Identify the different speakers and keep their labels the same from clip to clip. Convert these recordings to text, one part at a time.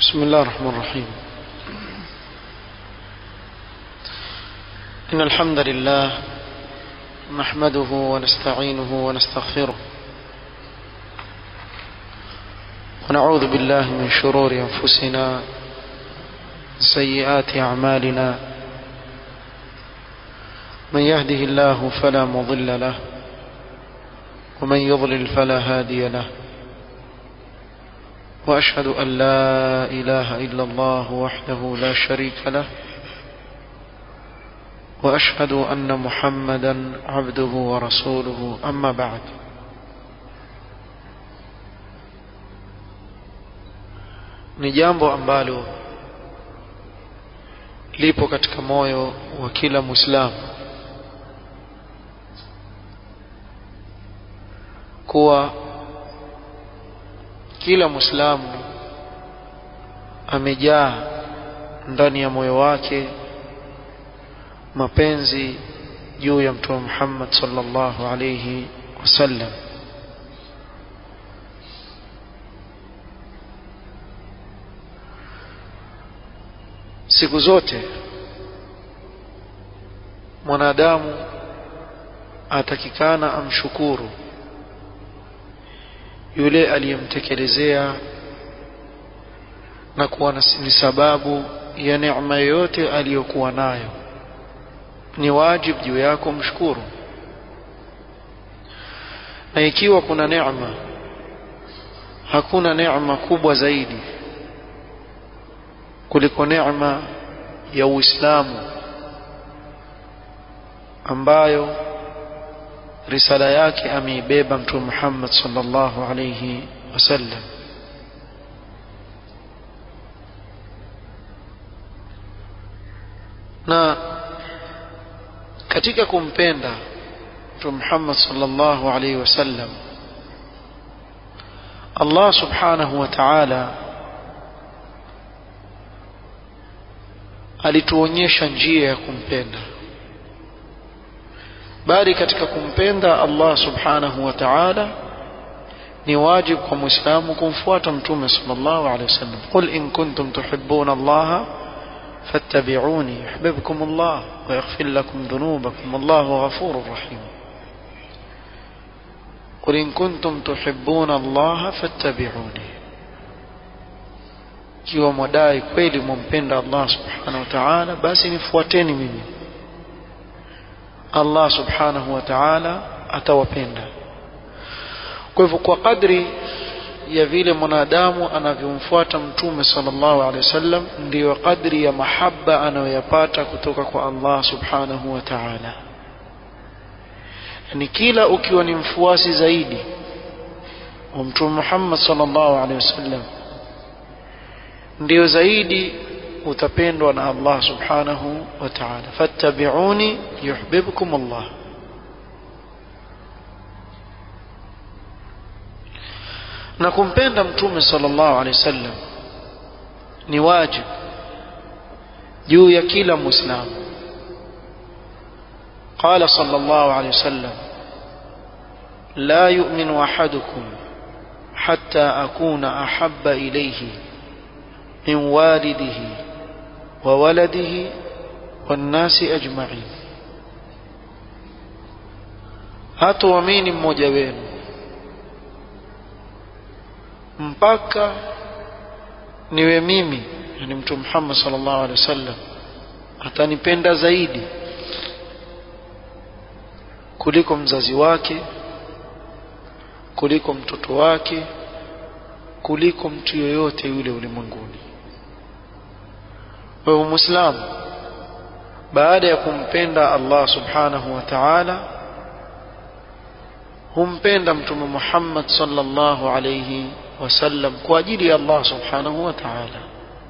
Speaker 1: بسم الله الرحمن الرحيم إن الحمد لله نحمده ونستعينه ونستغفره ونعوذ بالله من شرور أنفسنا سيئات أعمالنا من يهده الله فلا مضل له ومن يضلل فلا هادي له واشهد ان لا اله الا الله وحده لا شريك له واشهد ان محمدا عبده ورسوله اما بعد ni jambo ambalo lipo katika moyo wa kila muislamu kuwa kila muislamu amejaa ndani ya moyo wake mapenzi juu ya mtume Muhammad sallallahu alayhi wasallam siku zote mwanadamu atakikana amshukuru yule aliyemtekelezea na kuwa ni sababu ya neema yoyote aliyokuwa nayo ni wajibu juu yako mshukuru na ikiwa kuna neema hakuna neema kubwa zaidi kuliko neema ya Uislamu ambayo risala yake ameibeba mtume Muhammad sallallahu alayhi wasallam na katika kumpenda mtume Muhammad sallallahu alayhi wasallam Allah subhanahu wa ta'ala alituonyesha njia ya kumpenda bali katika kumpenda Allah subhanahu wa ta'ala ni wajibu kwa muislamu kumfuata mtume sallallahu alaihi wasallam qul in kuntum tuhibbuna Allah fattabi'uni yuhibbukum Allah wa yaghfir lakum dhunubakum Allahu ghafurur rahim قل إن كنتم تحبون الله فاتبعوني kiwa mwadai kweli mumpenda Allah subhanahu wa ta'ala basi nifuateni mimi Allah subhanahu wa ta'ala atawapenda kwa hivyo kwa kadri ya vile mwanadamu anavyomfuata mtume sallallahu alaihi wasallam ndiyo kadri ya mahaba anayoyapata kutoka kwa Allah subhanahu wa ta'ala yani kila ukiwa ni mfuasi zaidi wa mtume Muhammad sallallahu alaihi wasallam ndio zaidi utapendwa na Allah subhanahu wa ta'ala fattabi'uni yuhibbukum Allah na kumpenda mtume sallallahu alaihi wasallam ni wajibu juu ya kila muislamu قال صلى الله عليه وسلم لا يؤمن احدكم حتى اكون احب اليه من والده وولده والناس أجمعين hatuamini mmoja wenu mpaka niwe mimi yani mtume Muhammad sallallahu alaihi wasallam atanipenda zaidi kuliko mzazi wake kuliko mtoto wake kuliko mtu yoyote yule ulimwenguni wewe muislamu baada ya kumpenda Allah subhanahu wa ta'ala humpenda mtume Muhammad sallallahu alayhi wasallam kwa ajili ya Allah subhanahu wa ta'ala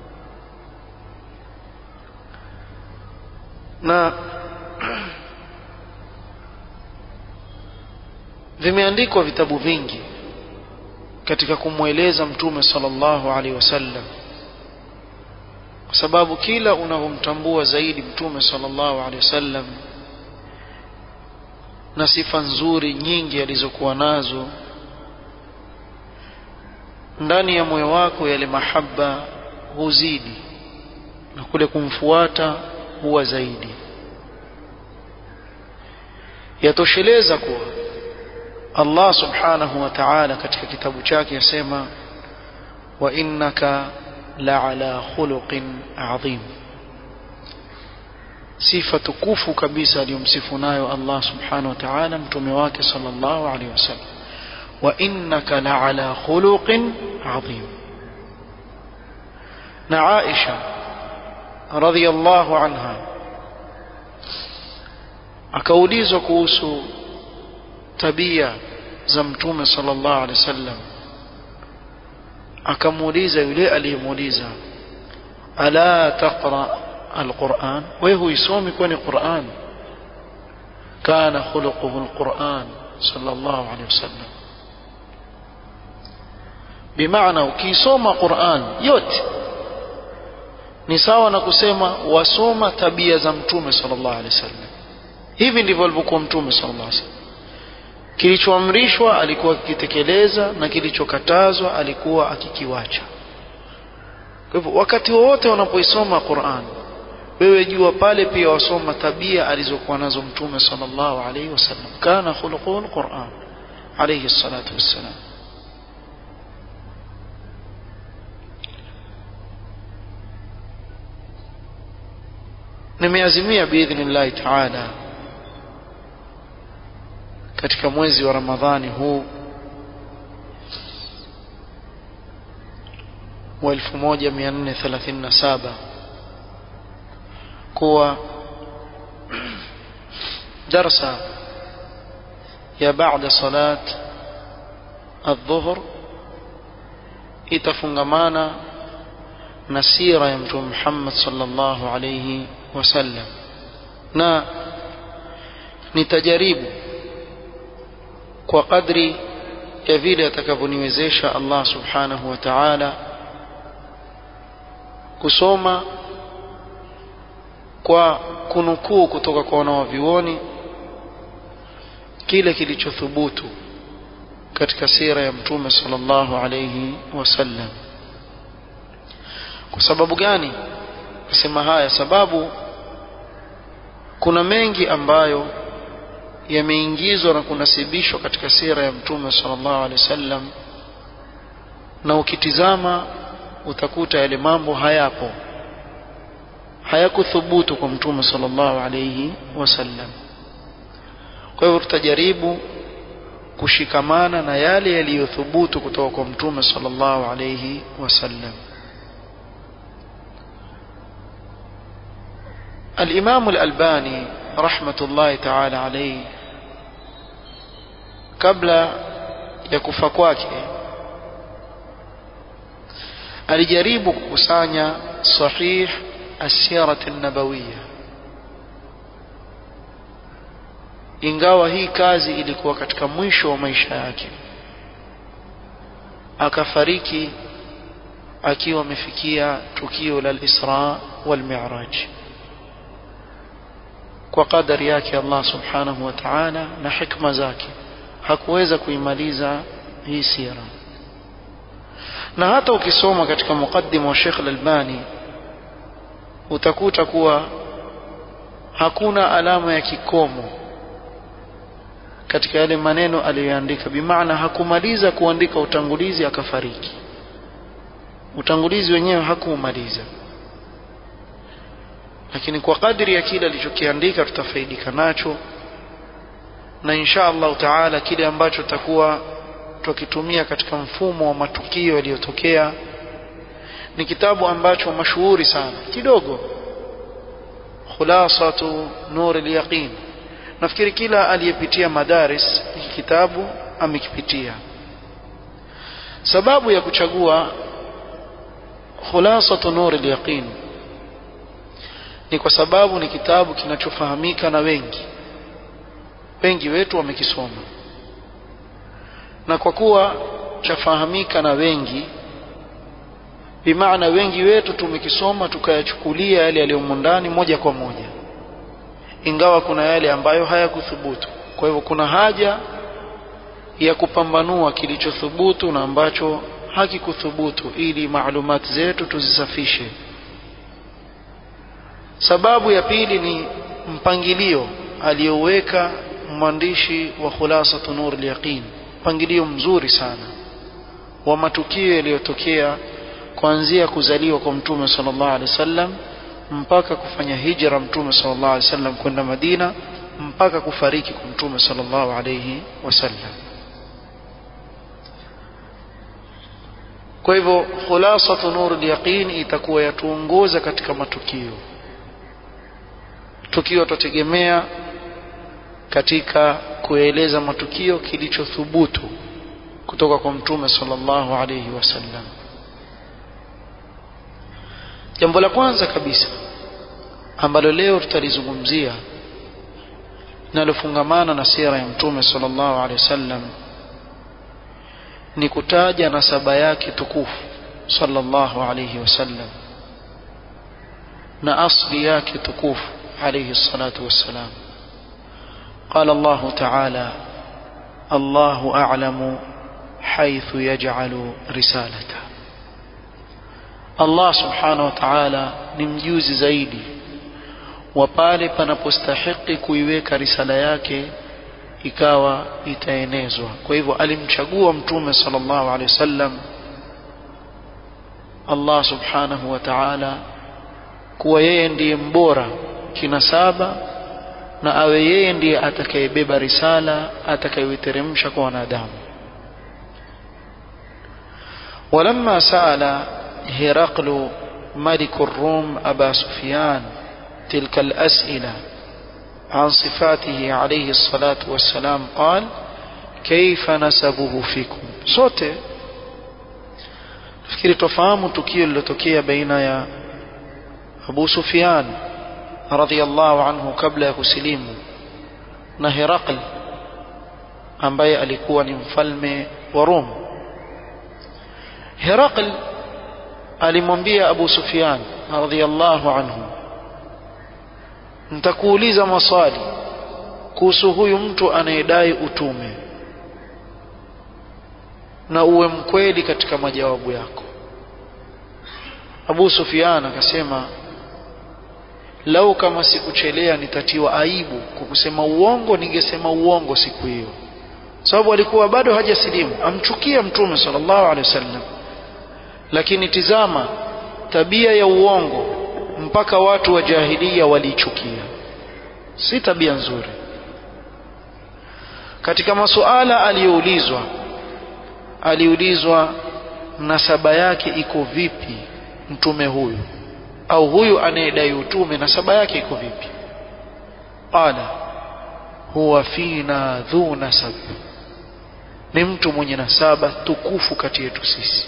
Speaker 1: na vimeandikwa vitabu vingi katika kumweleza mtume sallallahu alaihi wasallam kwa sababu kila unavyomtambua zaidi mtume sallallahu alaihi wasallam na sifa nzuri nyingi alizokuwa nazo ndani ya moyo wako yale mahaba huzidi na kule kumfuata huwa zaidi yatosheleza kuwa Allah subhanahu wa ta'ala katika kitabu chake yasema wa innaka la'ala khuluqin adhim sifa tukufu kabisa aliyomsifu nayo Allah subhanahu wa ta'ala mtume wake sallallahu alaihi wasallam wa innaka la'ala khuluqin adhim na Aisha radhiyallahu anha akaulizwa kuhusu tabia za mtume sallallahu alaihi wasallam akamuuliza yule aliyemuuliza ala taqra alquran wewe huisomi kwani quran kana khuluquhu alquran sallallahu alaihi wasallam bimaana ukisoma quran yote ni sawa na kusema wasoma tabia za mtume sallallahu alaihi wasallam hivi ndivyo alivyokuwa mtume sallallahu alaihi wasallam kilichoamrishwa alikuwa akitekeleza na kilichokatazwa alikuwa akikiwacha kwa hivyo wakati wowote unapoisoma Qur'an wewe jua pale pia wasoma tabia alizokuwa nazo mtume sallallahu alaihi wasallam kana khuluqul Qur'an alayhi salatu wassalam nimeazimia biidhnillahi taala katika mwezi wa Ramadhani huu wa 1437 kuwa darsa ya baada salat adhuhur itafungamana na sira ya mtume Muhammad sallallahu alayhi wasallam na nitajaribu kwa kadri ya vile atakavyoniwezesha Allah subhanahu wa ta'ala kusoma kwa kunukuu kutoka kwa wanawavyuoni kile kilichothubutu katika sira ya mtume sallallahu alayhi wasallam kwa sababu gani nasema haya sababu kuna mengi ambayo yameingizwa na kunasibishwa katika sira ya mtume sallallahu alaihi wasallam na ukitizama utakuta yale mambo hayapo hayakuthubutu kwa mtume sallallahu alaihi wasallam kwa hivyo tutajaribu kushikamana na yale yaliyothubutu kutoka kwa mtume sallallahu alaihi wasallam الإمام الألباني رحمة الله تعالى عليه kabla ya kufa kwake alijaribu kukusanya sahih asirat an-nabawiyya ingawa hii kazi ilikuwa katika mwisho wa maisha yake akafariki akiwa amefikia tukio la al-Isra wal Mi'raj kwa kadari yake Allah subhanahu wa ta'ala na hikma zake hakuweza kuimaliza hii sira na hata ukisoma katika muqaddima wa Sheikh Al-Albani utakuta kuwa hakuna alama ya kikomo katika yale maneno aliyoandika bimaana hakumaliza kuandika utangulizi akafariki utangulizi wenyewe hakuumaliza lakini kwa kadri ya kile alichokiandika tutafaidika nacho na insha Allah taala kile ambacho tutakuwa tukitumia katika mfumo wa matukio yaliyotokea ni kitabu ambacho mashuhuri sana kidogo khulasatu nur al-yaqin nafikiri kila aliyepitia madaris hiki kitabu amekipitia sababu ya kuchagua khulasatu nur al-yaqin ni kwa sababu ni kitabu kinachofahamika na wengi wengi wetu wamekisoma na kwa kuwa chafahamika na wengi bimaana wengi wetu tumekisoma tukayachukulia yale yaliyomo ndani moja kwa moja ingawa kuna yale ambayo hayakuthubutu kwa hivyo kuna haja ya kupambanua kilichothubutu na ambacho hakikuthubutu ili maalumati zetu tuzisafishe sababu ya pili ni mpangilio aliyoweka mwandishi wa khulasatu nur al-yaqin mpangilio mzuri sana wa matukio yaliyotokea kuanzia kuzaliwa kwa mtume sallallahu alaihi wasallam mpaka kufanya hijra mtume sallallahu alaihi wasallam kwenda Madina mpaka kufariki kwa mtume sallallahu alaihi wasallam kwa hivyo khulasatu nur al-yaqin itakuwa yatuongoza katika matukio tukio tutategemea katika kueleza matukio kilichothubutu kutoka kwa mtume sallallahu alayhi wasallam jambo la kwanza kabisa ambalo leo tutalizungumzia linalofungamana na sira ya mtume sallallahu alayhi wasallam ni kutaja nasaba yake tukufu sallallahu alayhi wasallam na asli yake tukufu alayhi salatu wassalam قال الله تعالى الله أعلم حيث يجعل رسالته الله سبحانه وتعالى نمجوز zaidi wa pale panapostahiki kuiweka risala yake ikawa itaenezwa kwa hivyo alimchagua mtume sallallahu alaihi wasallam Allah subhanahu wa ta'ala kuwa yeye ndiye mbora kinasaba na awe yeye ndiye atakayebeba risala atakayoiteremsha kwa wanadamu ولما سأل هرقل ملك الروم أبا سفيان تلك الأسئلة عن صفاته عليه الصلاة والسلام قال كيف نسبه فيكم sote fikiri tofahamu tukio lilotokea baina ya Abu Sufyan radhiallahu anhu kabla ya kusilimu na Herakl ambaye alikuwa ni mfalme wa Rom Herakl alimwambia Abu Sufyan radhiallahu anhu nitakuuliza maswali kuhusu huyu mtu anayedai utume na uwe mkweli katika majawabu yako Abu Sufyan akasema lau kama sikuchelea nitatiwa aibu kwa kusema uongo ningesema uongo siku hiyo sababu alikuwa bado hajasilimu amchukia mtume sallallahu alaihi wasallam lakini tizama tabia ya uongo mpaka watu wa jahilia waliichukia si tabia nzuri katika masuala aliyoulizwa aliulizwa nasaba yake iko vipi mtume huyu au huyu anayedai utume nasaba yake iko vipi qala huwa fina dhu nasab ni mtu mwenye nasaba tukufu kati yetu sisi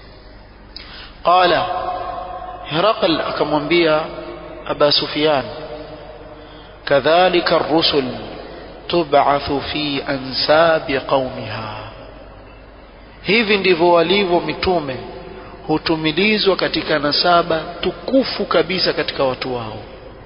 Speaker 1: qala Herakl akamwambia Aba Sufyan kadhalika ar-rusul tub'athu fi ansabi qaumiha hivi ndivyo walivyo mitume hutumilizwa katika nasaba tukufu kabisa katika watu wao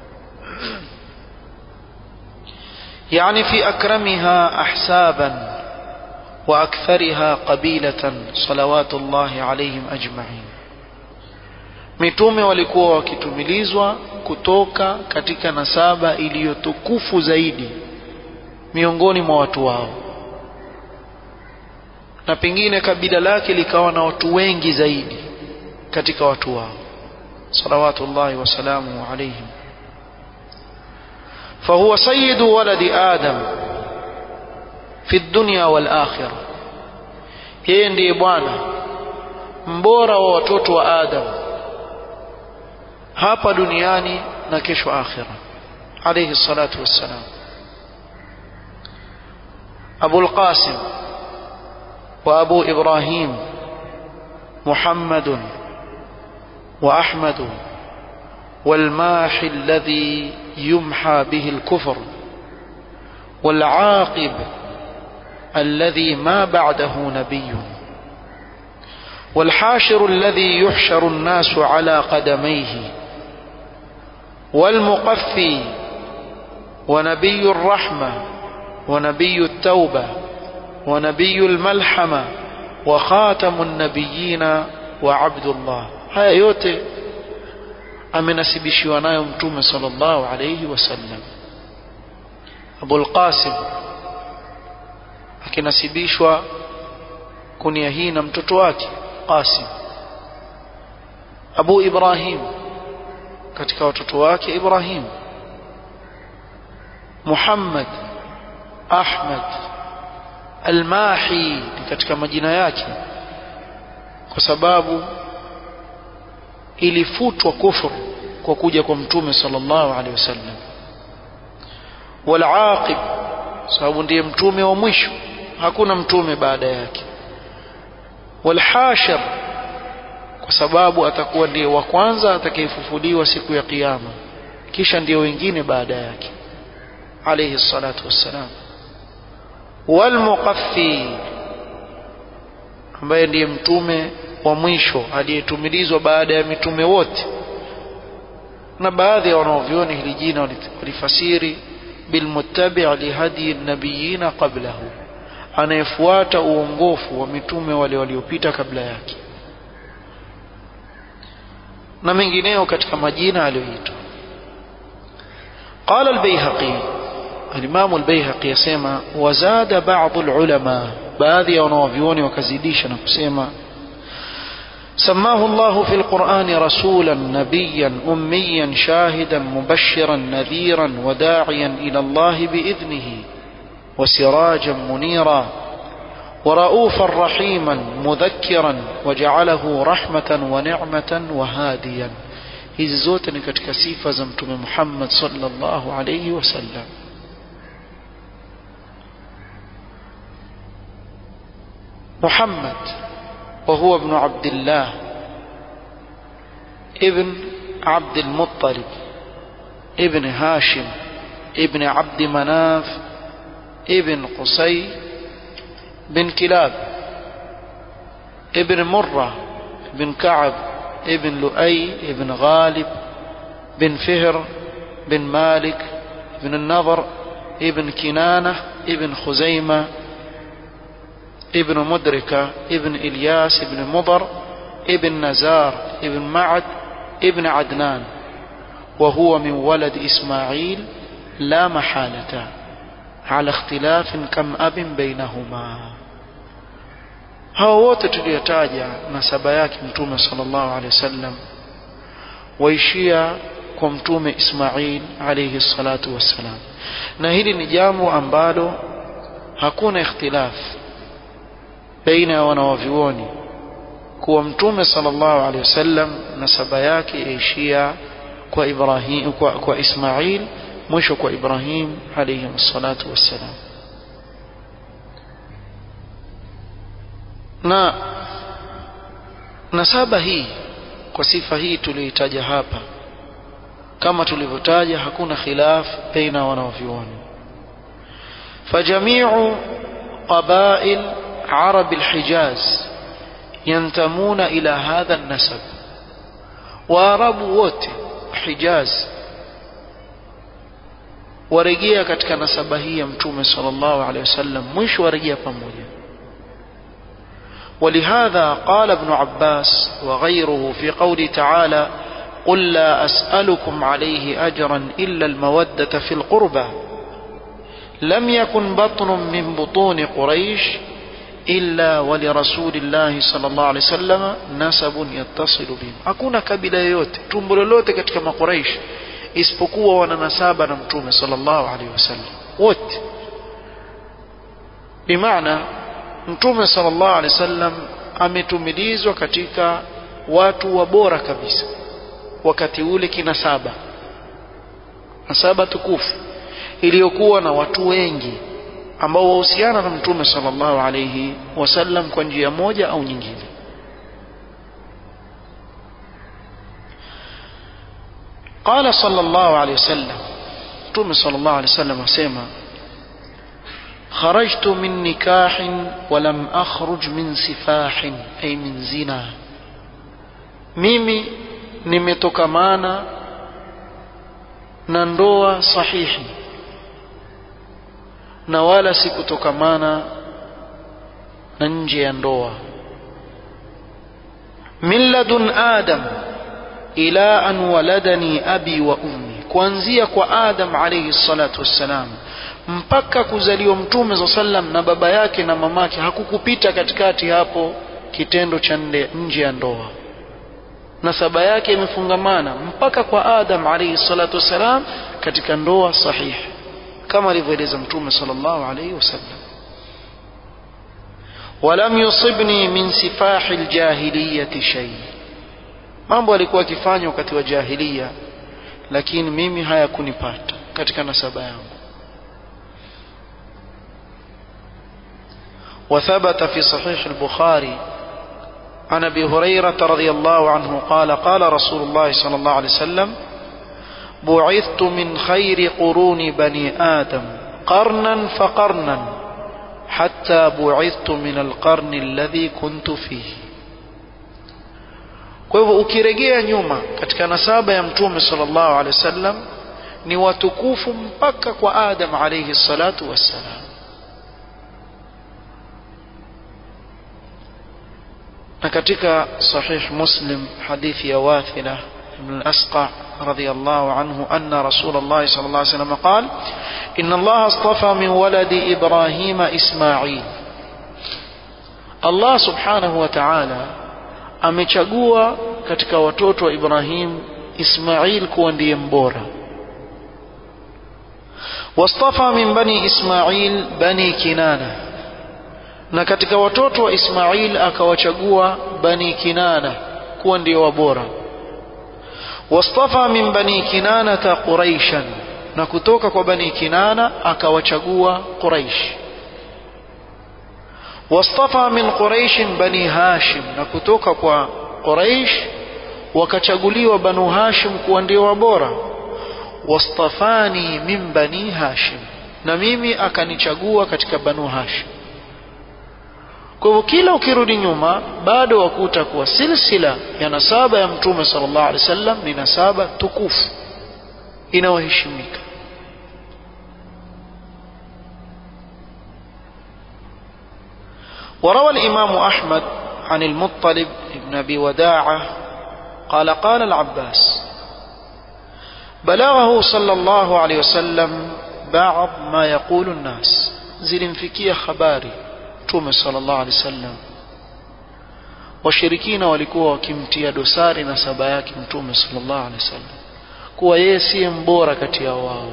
Speaker 1: يعني في أكرمها أحسابا وأكثرها قبيلة صلوات الله عليهم أجمعين mitume walikuwa wakitumilizwa kutoka katika nasaba iliyotukufu zaidi miongoni mwa watu wao na pengine kabila lake likawa na watu wengi zaidi katika watu wao salawatullahi wasalamu alaihim فهو سيد ولد آدم في الدنيا والآخرة yeye ndiye bwana mbora wa watoto wa Adam hapa duniani na kesho akhira alayhi salatu wassalam Abu al-Qasim wa Abu Ibrahim محمد وأحمد والماحي الذي يمحى به الكفر والعاقب الذي ما بعده نبي والحاشر الذي يحشر الناس على قدميه والمقفي ونبي الرحمة ونبي التوبة ونبي الملحمة wa khatamun nabiyina wa abdullah haya yote amenasibishiwa nayo mtume sallallahu alayhi wasallam Abul Qasim akinasibishwa kunia hii na mtoto wake Qasim Abu Ibrahim katika watoto wake Ibrahim Muhammad Ahmad Al-Mahi katika majina yake kwa sababu ilifutwa kufuru kwa kuja kwa mtume sallallahu alaihi wasallam wal-aqib sababu ndiye mtume wa mwisho hakuna mtume baada yake wal-hashir kwa sababu atakuwa ndiye wa kwanza atakayefufuliwa siku ya kiyama kisha ndiyo wengine baada yake alayhi salatu wassalam walmuqaffi ambaye ndiye mtume wa mwisho aliyetumilizwa baada ya mitume wote na baadhi ya wanaovyoni hili jina walifasiri bilmuttabi' lihadi nabiyina qablahu anayefuata uongofu wa mitume wale waliopita kabla yake na mengineo katika majina aliyoitwa قال البيهقي الإمام البيهقي يسمى وزاد بعض العلماء بعض ونوفيون وكزيديش نقسم سماه الله في القرآن رسولا نبيا أميا شاهدا مبشرا نذيرا وداعيا إلى الله بإذنه وسراجا منيرا ورؤوفا رحيما مذكرا وجعله رحمة ونعمة وهاديا hizi zote ni katika sifa za mtume Muhammad sallallahu alayhi wasallam محمد وهو ابن عبد الله ابن عبد المطلب ابن هاشم ابن عبد مناف ابن قصي بن كلاب ابن مرة بن كعب ابن لؤي ابن غالب بن فهر بن مالك بن النضر ابن كنانة ابن خزيمة ابن مدركة ابن إلياس ابن مضر ابن نزار ابن معد ابن عدنان وهو من ولد إسماعيل لا محالة على اختلاف كم أب بينهما hao wote tuliyotaja nasaba yake mtume sallallahu alaihi wasallam waishia kwa mtume Ismail alayhi salatu wassalam na hili ni jambo ambalo hakuna ikhtilaf baina ya wanawavyuoni kuwa mtume sallallahu alaihi wasallam nasaba yake yaishia kwa Ibrahim kwa, kwa Ismail mwisho kwa Ibrahim alayhi salatu wassalam na nasaba hii kwa sifa hii tuliyoitaja hapa kama tulivyotaja hakuna khilaf baina wanavyuoni فجميع قبائل عرب الحجاز ينتمون إلى هذا النسب وعرب wote حجاز warejea katika nasaba hii ya mtume sallallahu alaihi wasallam mwisho warejea pamoja ولهذا قال ابن عباس وغيره في قوله تعالى قل لا أسألكم عليه أجرا إلا المودة في القربى لم يكن بطن من بطون قريش إلا ولرسول الله صلى الله عليه وسلم نسب يتصل بهم hakuna kabila yoyote tumbo lolote katika makuraish isipokuwa wana nasaba na mtume sallallahu alaihi wasallam wote bimaana mtume sallallahu alaihi wasallam ametumilizwa katika watu wa bora kabisa wakati ule kinasaba nasaba tukufu iliyokuwa na watu wengi ambao wahusiana na mtume sallallahu alaihi wasallam kwa njia moja au nyingine قال صلى الله عليه وسلم متوم صلى الله عليه وسلم اسمع خرجت من نكاح ولم أخرج من سفاح أي من زنا mimi nimetokamana na ndoa sahihi na wala sikutokamana na nje ya ndoa min ladun adam ila an waladani abi wa ummi kuanzia kwa adam alayhi salatu wassalam mpaka kuzaliwa mtume za sallam na baba yake na mamake hakukupita katikati hapo kitendo cha nje ya ndoa nasaba yake imefungamana mpaka kwa adam alayhi salatu wassalam katika ndoa sahihi kama alivyoeleza mtume sallallahu alayhi wasallam ولم يصبني من سفاح الجاهلية شيء mambo alikuwa akifanya wakati wa jahiliya lakini mimi hayakunipata katika nasaba yangu وثبت في صحيح البخاري عن ابي هريره رضي الله عنه قال قال رسول الله صلى الله عليه وسلم بعثت من خير قرون بني ادم قرنا فقرنا حتى بعثت من القرن الذي كنت فيه kwa hivyo ukirejea nyuma katika nasaba ya mtume sallallahu alaihi wasallam ni watukufu mpaka kwa adam alayhi salatu wassalam na katika sahih muslim hadithi ya wathila ibn al-asqa رضي الله عنه أن رسول الله صلى الله عليه وسلم قال إن الله اصطفى من ولد إبراهيم إسماعيل الله سبحانه وتعالى amechagua katika watoto wa Ibrahim Ismail kuwa ndiye mbora wastafa min bani Ismail bani Kinana na katika watoto wa Ismail akawachagua bani Kinana kuwa ndio wabora wastafa min bani Kinana Quraishan na kutoka kwa bani Kinana akawachagua Quraish wastafa min Quraish bani Hashim na kutoka kwa Quraish wakachaguliwa banu Hashim kuwa ndio wabora wastafani min bani Hashim na mimi akanichagua katika banu Hashim kwa hivyo kila ukirudi nyuma bado wakuta kuwa silsila ya nasaba ya mtume sallallahu alaihi wasallam ni nasaba tukufu inayoheshimika وروى الإمام أحمد عن المطلب بن أبي وداعة قال قال العباس بلغه صلى الله عليه وسلم بعض ما يقول الناس zilimfikia habari mtume sallallahu alaihi wasallam washirikina walikuwa wakimtia dosari na saba yake mtume sallallahu alaihi wasallam kuwa yeye siye mbora kati ya wao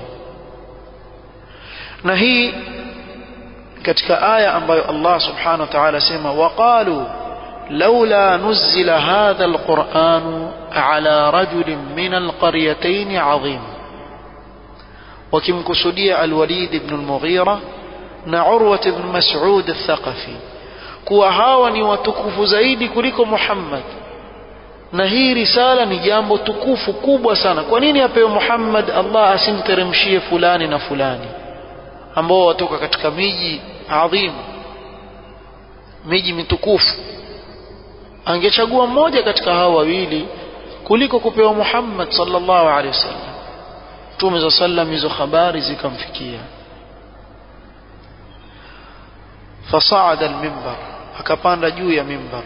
Speaker 1: na hii katika aya ambayo Allah subhanahu wa ta'ala sema waqalu laula nuzila hadha alquran ala rajulin min alqaryatayn azim wakimkusudia alwalid ibn almughira na urwa ibn mas'ud al-thaqafi kuwa hawa ni watukufu zaidi kuliko Muhammad na hii risala ni jambo tukufu kubwa sana kwa nini apewe Muhammad Allah asimteremshie fulani na fulani ambao watoka katika miji adhimu miji mitukufu angechagua mmoja katika hao wawili kuliko kupewa Muhammad sallallahu alaihi wasallam Mtume za sallam hizo habari zikamfikia fasaada almimbar akapanda juu ya mimbar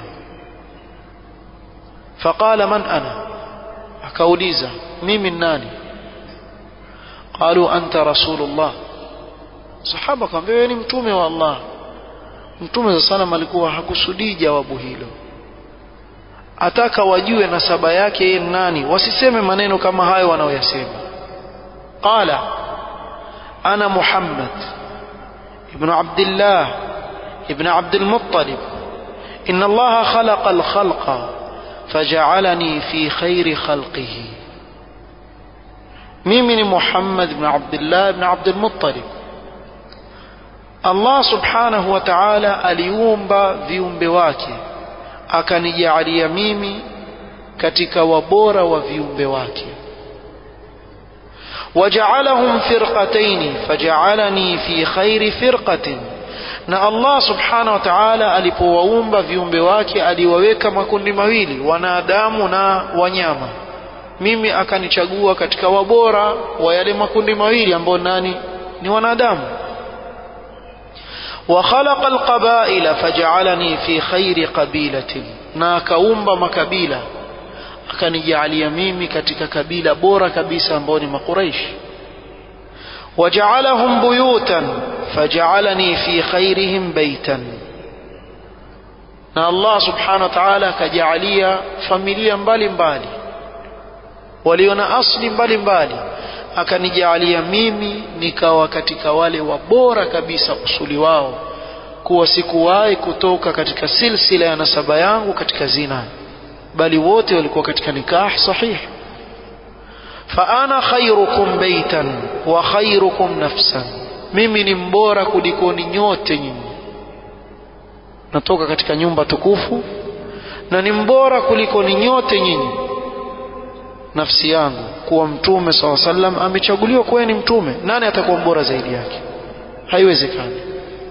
Speaker 1: faqala man ana akauliza mimi nani qalu anta rasulullah sahaba akamwambia wewe ni mtume wa Allah mtume za sana alikuwa hakusudii jawabu hilo ataka wajue nasaba yake yeye nani wasiseme maneno kama hayo wanaoyasema qala ana muhammad ibn abdullah ibn abd al-muttalib inna allaha khalaqa al-khalqa faja'alani fi khairi khalqihi mimi ni muhammad ibn abdullah ibn abd al-muttalib Allah subhanahu wa ta'ala aliumba viumbe wake akanijalia mimi katika wabora wa viumbe wake waja'alahum firqatayn faja'alani fi khairi firqatin na Allah subhanahu wa ta'ala alipowaumba viumbe wake aliwaweka makundi mawili wanadamu na wanyama mimi akanichagua katika wabora wa yale makundi mawili ambao nani ni wanadamu وخلق القبائل فجعلني في خير قبيلة na akaumba makabila akanijalia mimi katika kabila bora kabisa ambao ni makuraishi wajaalahum buyutan fajaalani fi khairihim baitan na Allah subhanahu wa ta'ala akajaalia familia mbalimbali walio na asli mbalimbali akanijaalia mimi nikawa katika wale wabora kabisa usuli wao kuwa sikuwahi kutoka katika silsila ya nasaba yangu katika zina bali wote walikuwa katika nikah sahih faana khairukum baitan wa khairukum nafsan mimi ni mbora kulikoni nyote nyinyi natoka katika nyumba tukufu na ni mbora kuliko ni nyote nyinyi nafsi yangu kuwa mtume saw sallam amechaguliwa kuwa ni mtume nani atakuwa mbora zaidi yake haiwezekani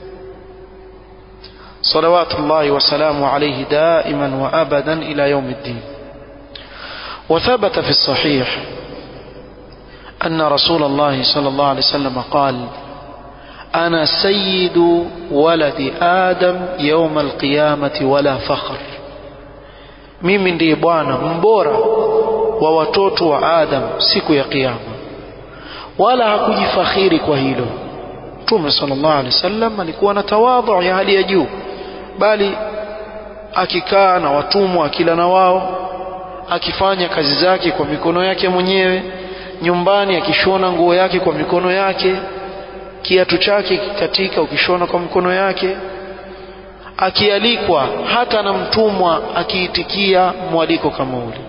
Speaker 1: صلوات الله وسلامه عليه دائما وابدا الى يوم الدين وثبت في الصحيح ان رسول الله صلى الله عليه وسلم قال انا سيد ولد ادم يوم القيامه ولا فخر mimi ndiye bwana mbora wa watoto wa adam siku ya kiyama wala hakujifakhiri kwa hilo mtume sallallahu alaihi wasallam alikuwa na tawadhu ya hali ya juu bali akikaa na watumwa akila na wao akifanya kazi zake kwa mikono yake mwenyewe nyumbani akishona nguo yake kwa mikono yake kiatu chake katika ukishona kwa mikono yake akialikwa hata na mtumwa akiitikia mwaliko kama ule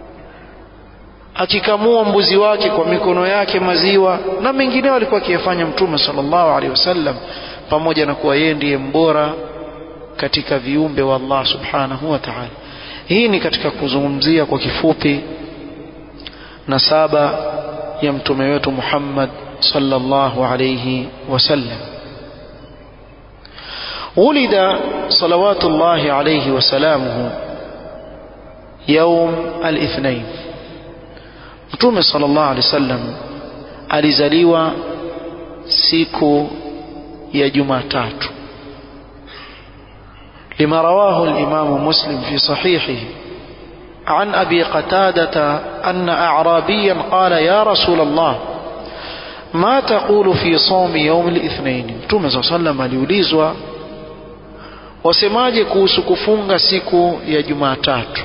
Speaker 1: akikamua mbuzi wake kwa mikono yake maziwa na mengineo alikuwa akiyafanya mtume sallallahu alaihi wasallam pamoja na kuwa yeye ndiye mbora katika viumbe wa Allah subhanahu wa ta'ala hii ni katika kuzungumzia kwa kifupi nasaba ya mtume wetu Muhammad sallallahu alayhi wasallam ولد صلوات الله عليه وسلامه يوم الاثنين mtume sallallahu alaihi wasallam alizaliwa siku ya Jumatatu لما رواه الإمام مسلم في صحيحه عن أبي قتادة أن أعرابيا قال يا رسول الله ما تقول في صوم يوم الاثنين مtume صلى الله عليه وسلم aliulizwa wasemaje kuhusu kufunga siku ya Jumatatu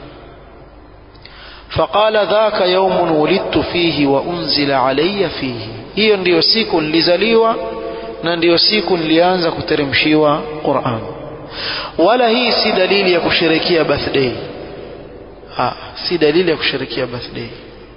Speaker 1: فقال ذاك يوم ولدت فيه وأنزل علي فيه hiyo ndiyo siku nilizaliwa na ndiyo siku nilianza kuteremshiwa Qur'an wala hii si dalili ya kusherekea birthday ha, si dalili ya kusherekea birthday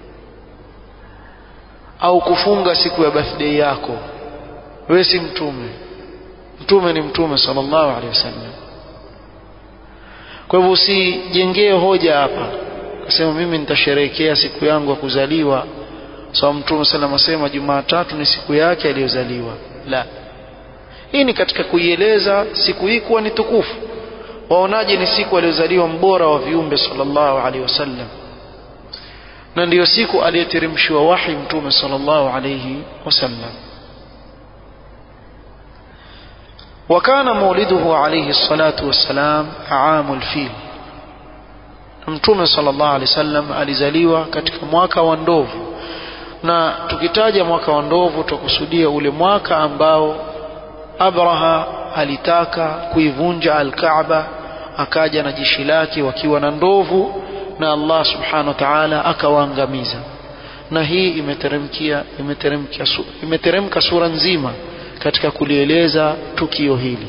Speaker 1: au kufunga siku ya birthday yako wewe si mtume mtume ni mtume sallallahu alaihi wasallam kwa hivyo usijengee hoja hapa kasema mimi nitasherehekea siku yangu ya kuzaliwa sawa so, mtume sallam asema jumatatu ni siku yake aliyozaliwa la hii ni katika kuieleza siku hii kuwa ni tukufu waonaje ni siku aliyozaliwa mbora wa viumbe sallallahu alaihi wasallam na ndiyo siku aliyeteremshiwa wahi mtume sallallahu alaihi wasallam وكان مولده عليه الصلاة والسلام عام الفيل mtume sallallahu alaihi wasallam alizaliwa katika mwaka wa ndovu na tukitaja mwaka wa ndovu tukusudia ule mwaka ambao Abraha alitaka kuivunja al-Kaaba akaja na jeshi lake wakiwa na ndovu na Allah subhanahu wa ta'ala akawaangamiza na hii imeteremkia imeteremkia imeteremka sura nzima katika kulieleza tukio hili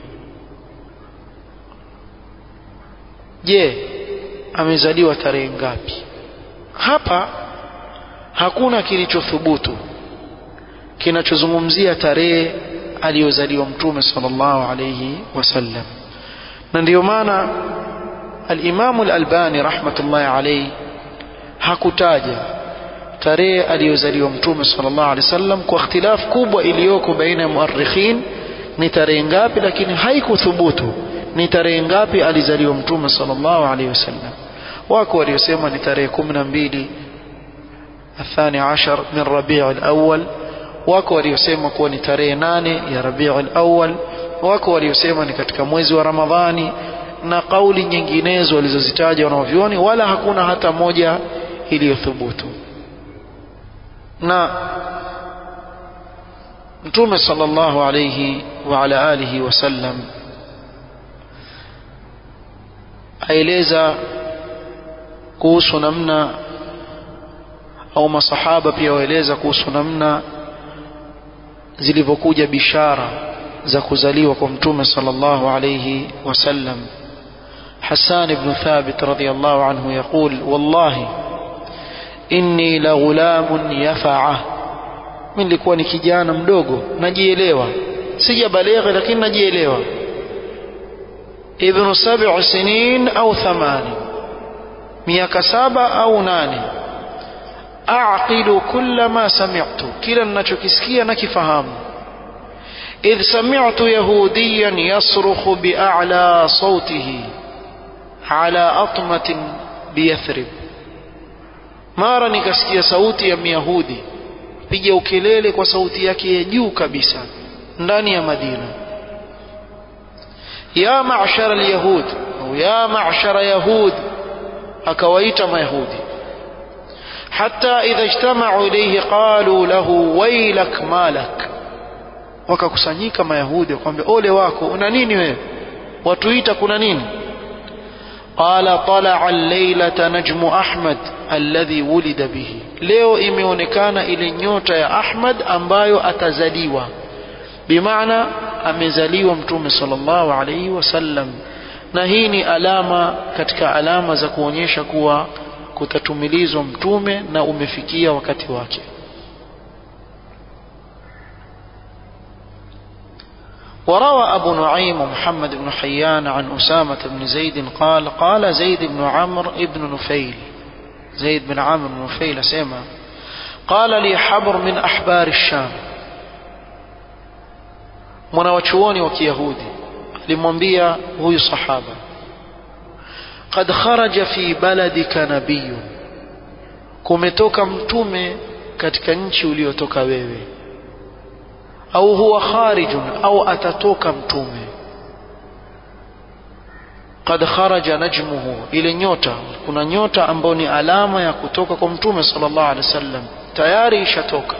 Speaker 1: je amezaliwa tarehe ngapi hapa hakuna kilichothubutu kinachozungumzia tarehe aliyozaliwa mtume sallallahu alayhi wasallam na ndiyo maana al-Imam al-Albani rahmatullahi alayhi hakutaja tarehe aliyozaliwa mtume sallallahu alayhi wasallam kwa ikhtilaf kubwa iliyoko baina ya muarrikhin ni tarehe ngapi lakini haikuthubutu ni tarehe ngapi alizaliwa mtume sallallahu alayhi wasallam wako waliosema ni tarehe 12 الثاني عشر من ربيع الأول wako waliosema kuwa ni tarehe nane ya Rabiul Awwal wako waliosema ni katika mwezi wa Ramadhani na kauli nyinginezo walizozitaja wanaovyuoni wala hakuna hata moja iliyothubutu na mtume sallallahu alayhi wa ala alihi wasallam aeleza kuhusu namna au masahaba pia waeleza kuhusu namna zilivyokuja bishara za kuzaliwa kwa mtume sallallahu alayhi wasallam حسان بن ثابت رضي الله عنه يقول والله إني لغلام يفعه من لكواني kijana mdogo najielewa sijabalegha lakini najielewa ibnu sab'i sinin au thamani miaka saba au nane aqilu kulla ma sami'tu kila ninachokisikia nakifahamu idh sami'tu yahudiyan yasrukhu bi'a'la sawtihi ala atmatin biyathrib mara nikasikia sauti ya myahudi piga ukelele kwa sauti yake ya juu kabisa ndani ya madina ya ma'shara alyahud au ya ma'shara yahud akawaita mayahudi hatta idha ijtama'u ilayhi qalu lahu waylak malak wakakusanyika mayahudi wakamwambia ole wako una nini wewe watuita kuna nini قال طلع الليلة نجم أحمد الذي ولد به leo imeonekana ile nyota ya Ahmad ambayo atazaliwa bimaana amezaliwa mtume sallallahu alaihi wasallam na hii ni alama katika alama za kuonyesha kuwa kutatumilizwa mtume na umefikia wakati wake وروى أبو نعيم محمد بن حيان عن أسامة بن زيد قال قال زيد بن عمرو بن نفيل زيد بن عمرو بن نفيل سيما قال لي حبر من أحبار الشام mwanawachuoni wa kiyahudi alimwambia huyu sahaba qad kharaja fi baladika nabiyun kumetoka mtume katika nchi uliotoka wewe au huwa kharijun au atatoka mtume qad kharaja najmuhu ile nyota kuna nyota ambayo ni alama ya kutoka kwa mtume sallallahu alaihi wasallam tayari ishatoka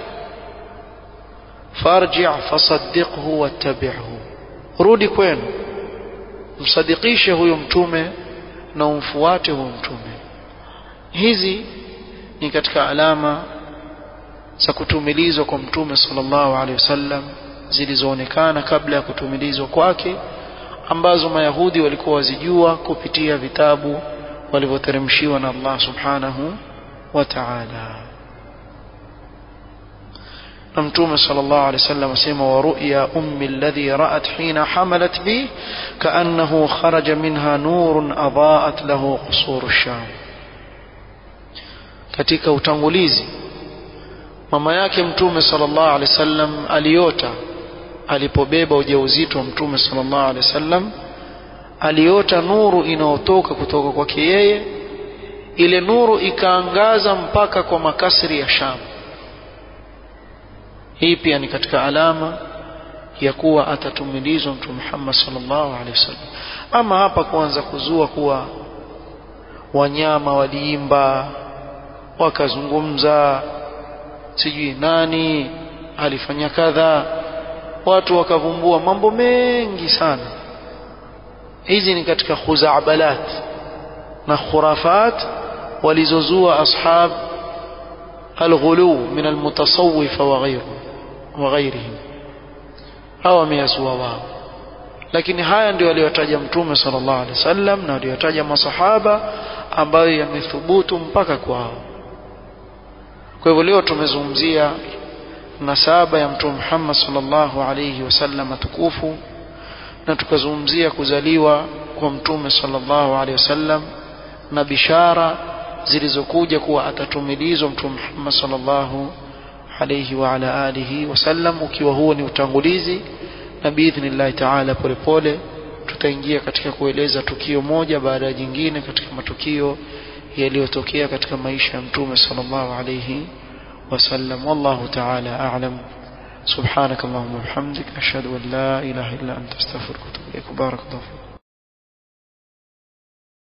Speaker 1: farji' fasaddiqhu wattabi'hu rudi kwenu msadikishe huyo mtume na umfuate huyo mtume hizi ni katika alama za kutumilizwa kwa mtume sallallahu alaihi wasallam zilizoonekana kabla ya kutumilizwa kwake ambazo mayahudi walikuwa wazijua kupitia vitabu walivyoteremshiwa na Allah subhanahu wa ta'ala na mtume sallallahu alaihi wasallam asema wa ru'ya ummi alladhi ra'at hina hamalat bi kaannahu kharaja minha nurun adaat lahu qusur ash-sham katika utangulizi mama yake mtume sallallahu alaihi wasallam aliota alipobeba ujauzito wa mtume sallallahu alaihi wasallam aliota nuru inayotoka kutoka kwake yeye ile nuru ikaangaza mpaka kwa makasri ya Sham hii pia ni katika alama ya kuwa atatumilizwa mtume Muhammad sallallahu alaihi wasallam ama hapa kuanza kuzua kuwa wanyama waliimba wakazungumza sijui nani alifanya kadha watu wakavumbua mambo mengi sana hizi ni katika khuzabalat na khurafat walizozua ashab alghulu min almutasawwifa wa ghayru wa ghayrihim hawa wameyazua wao lakini haya ndio aliyotaja mtume sallallahu alaihi wasallam na aliyotaja masahaba ambayo yamethubutu mpaka kwao kwa hivyo leo tumezungumzia nasaba ya mtume Muhammad sallallahu alayhi wasallam tukufu na tukazungumzia kuzaliwa kwa mtume sallallahu alayhi wasallam na bishara zilizokuja kuwa atatumilizwa mtume Muhammad sallallahu alayhi wa ala alihi wasallam ukiwa huo ni utangulizi na biidhnillahi taala polepole tutaingia katika kueleza tukio moja baada ya jingine katika matukio yaliyotokea katika maisha ya mtume sallallahu alayhi wasallam wallahu ta'ala a'lam سبحانك اللهم وبحمدك أشهد أن لا إله إلا أنت أستغفرك وأتوب إليك بارك الله فيك